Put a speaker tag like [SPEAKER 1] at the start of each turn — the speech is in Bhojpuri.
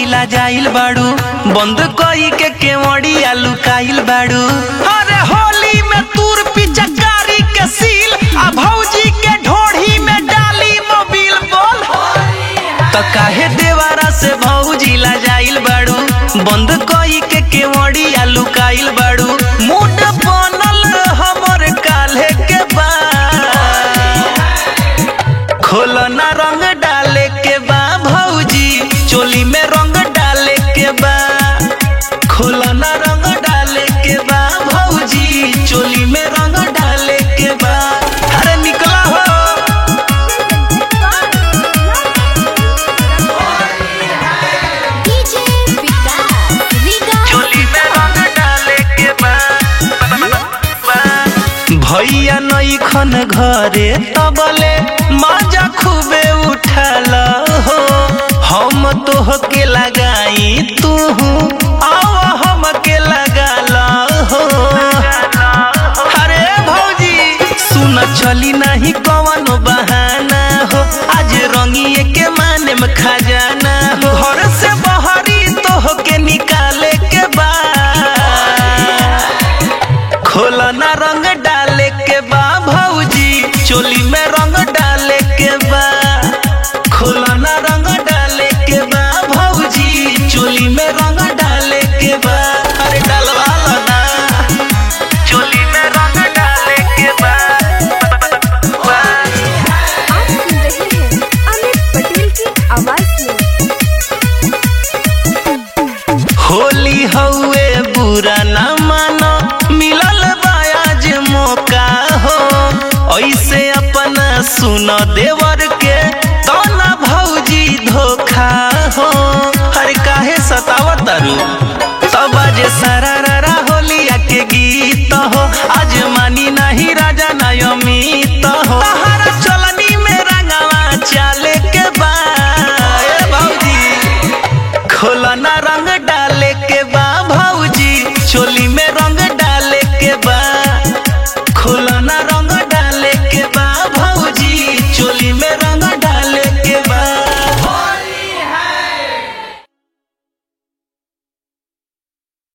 [SPEAKER 1] ला जाइल बाड़ू बंद कई के केवड़िया लुकाइल बाड़ू अरे होली में तूर पिचकारी के सील आ भौजी के ढोढ़ी में डाली मोबिल बोल त काहे देवारा से भौजी ला जाइल बाड़ू बंद कई के केवड़िया लुकाइल बाड़ू मूड बनल हमर काल्हे के बा खोलना रंग डाले के बा भौजी चोली में रंग डाले के बा खोलना रंग डाले के बा भौजी चोली में रंग डाले के बा अरे निकला हो
[SPEAKER 2] डीजे विकास रीगा
[SPEAKER 1] चोली में रंग डाले के बा भैया नई खन घरे तबले मजा खूबे उठल हो हम तोह के लगाई तू आव हम के लगाल हो अरे भौजी सुन चली नहीं कवनो बहाना हो आज रंगिए के माने में खजाना हो घर से बहरी तोह के निकाले के बा खोलना रंग डाले के बा भौजी चोली में रंग डाले के बा खोलना रंग डाले के बा भौजी चोली में रंग डाले के बा अरे डलवा लो ना चोली में रंग डाले के बा
[SPEAKER 2] आप सुन रहे हैं अमित पटेल की आवाज में
[SPEAKER 1] होली हउए बुरा ना मानो मिलल बायाज मौका हो ऐसे अपना सुन देवर